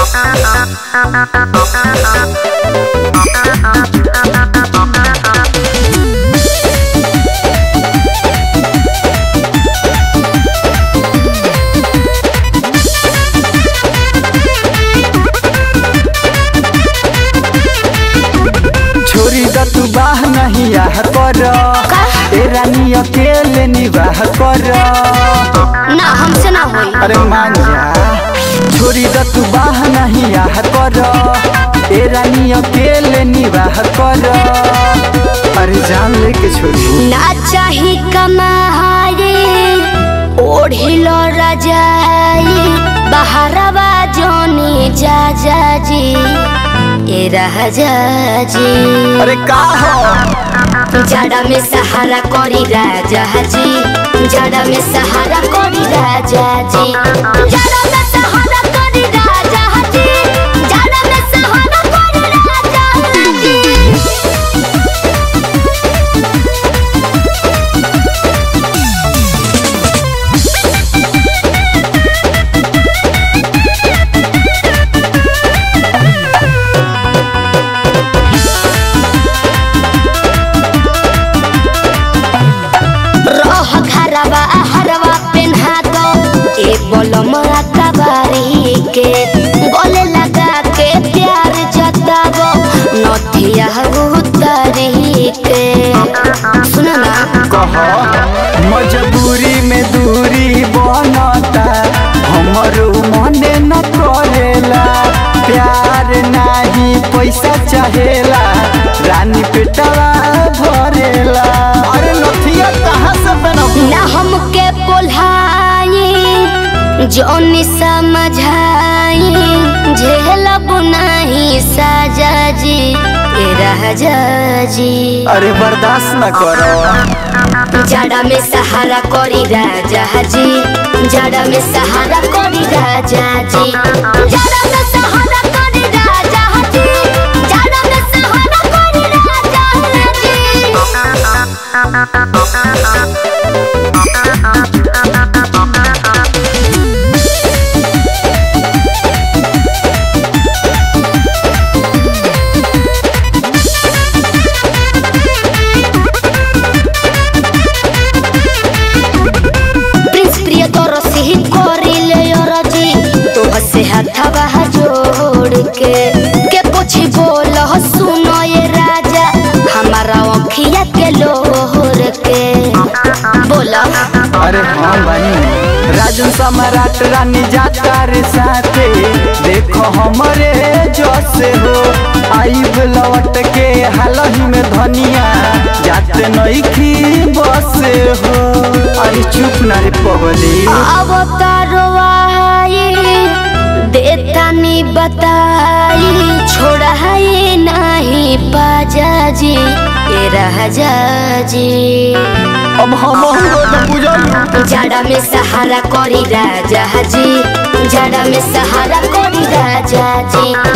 छोरी द तू बाह नहीं आह कर ए रानी अकेले निवाह कर ना हमसे ना होई अरे मान जा छोरी द तू बाह नहीं आह कर ए रानी अकेले निवाह कर अरे जान लेके छोरी ना चाही कमाहारी ओढ़िलो रजाई बहरवा जोनी जा जा जी ए राजा जी अरे का हो जाड़ा में सहारा करी राजा जी जाड़ा में सहारा करी राजा जी जाड़ा में सहारा करी राजा जी जाड़ा में सहारा करी राजा जी रह घरवा हरवा पेन्हा दो ए बोलम कबारी के गले लगा के प्यार जतावो नथिया उतरी के सुनो ना कह मजबूरी में दूरी बनता हमरो मने न करेला प्यार नाही पैसा चाहेला रानी पेटवा भरेला अरे नथिया कहाँ से बनबू ना हमके पोल्हाई जोनी समझाई झेलब नहीं साजा जी ए राजा जी अरे बर्दाश्त न करो जाड़ा में सहारा करी राजा जी जाड़ा में सहारा करी राजा जी जाड़ा में सहारा करी राजा जी जाड़ा में सहारा करी राजा जी प्रिंस प्रिय तोर सिही करिले अरजी तो हसे हाथवा जोड़ के के पूछी बोल सुनो ये राजा हमारा अखिया के लोहर के बोला अरे हाँ बनी राजन सम्राट रानी जाता रे साथे देखो हमरे जैसे हो आईब लौट के हालही में धनिया जाते नईखी बसे हो अरे चुप ना रे पगली अवतारो आई देतानी बताई छोड़ाई नहीं पाजा जी ए राजा जी अब हम बुझल जाड़ा में सहारा करी राजा जी जाड़ा में सहारा करी राजा जी